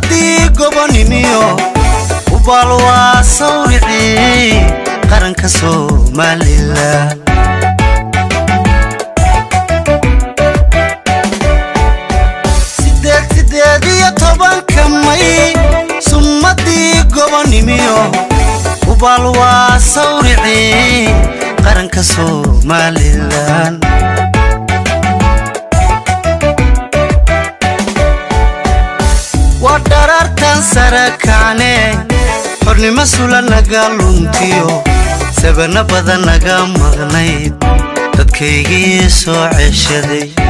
sumadii gobonimiyo ubaal waa sawricii qaranka somalilan sideed sideed iyo tobanka may sumadii gobonimiyo ubaal waa sawricii qaranka somalilan waa dharaartan sare kacne xornimo sula naga luntiyo sabana badan naga maqnayd dadkaygii soo ceshaday